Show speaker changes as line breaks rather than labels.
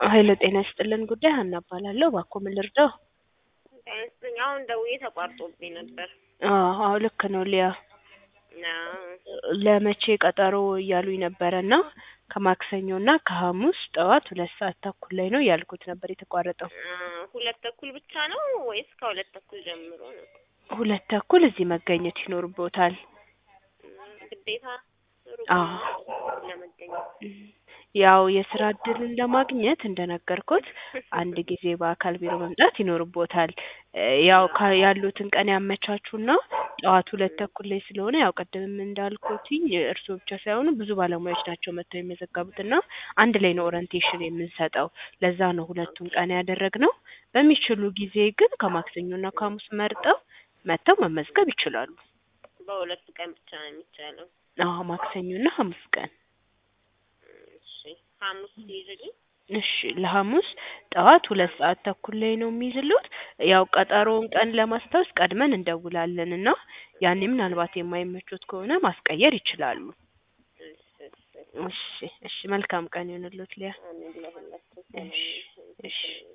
ሀይለ ጤና ይስጥልን ጉዳይ ሀና እባላለሁ። እባክዎ ምን ልርዳው?
ጤና ይስጥልኝ። አሁን ደውዬ ተቋርጦብኝ ነበር።
አዎ አዎ ልክ ነው ሊያ
አዎ
ለመቼ ቀጠሮ እያሉኝ ነበረ እና ከማክሰኞ እና ከሐሙስ ጠዋት ሁለት ሰዓት ተኩል ላይ ነው ያልኩት ነበር የተቋረጠው።
አ፣ ሁለት ተኩል ብቻ ነው ወይስ ከሁለት ተኩል ጀምሮ ነው?
ሁለት ተኩል እዚህ መገኘት ይኖርቦታል።
እም፣ ግዴታ ሩቅ
አዎ
ነው ለመገኘት።
ያው የስራ እድልን ለማግኘት እንደነገርኩት አንድ ጊዜ በአካል ቢሮ መምጣት ይኖርቦታል። እ፣ ያው ካ- ያሉትን ቀን ያመቻቹና ጠዋት ሁለት ተኩል ላይ ስለሆነ ያው ቅድምም እንዳልኩትኝ እርስዎ ብቻ ሳይሆኑ ብዙ ባለሙያዎች ናቸው መጥተው የሚመዘገቡት እና አንድ ላይ ነው ኦሪንቴሽን የምንሰጠው። ለዛ ነው ሁለቱን ቀን ያደረግነው። በሚችሉ ጊዜ ግን ከማክሰኞና ከሐሙስ መርጠው መጥተው መመዝገብ ይችላሉ።
በሁለቱ ቀን ብቻ ነው የሚቻለው።
አዎ ማክሰኞና ሐሙስ ቀን
እሺ፣ ሐሙስ ይይዝልኝ።
እሺ ለሐሙስ ጠዋት ሁለት ሰዓት ተኩል ላይ ነው የሚይዝሉት። ያው ቀጠሮውን ቀን ለማስታወስ ቀድመን እንደውላለን እና ያኔ ምናልባት የማይመቹት ከሆነ ማስቀየር ይችላሉ።
እሺ፣ እሺ።
እሺ እሺ መልካም ቀን ይሁንልዎት ሊያ።
አሜን ለሁላችን
እሺ
ሰላም
እሺ
ይሁን።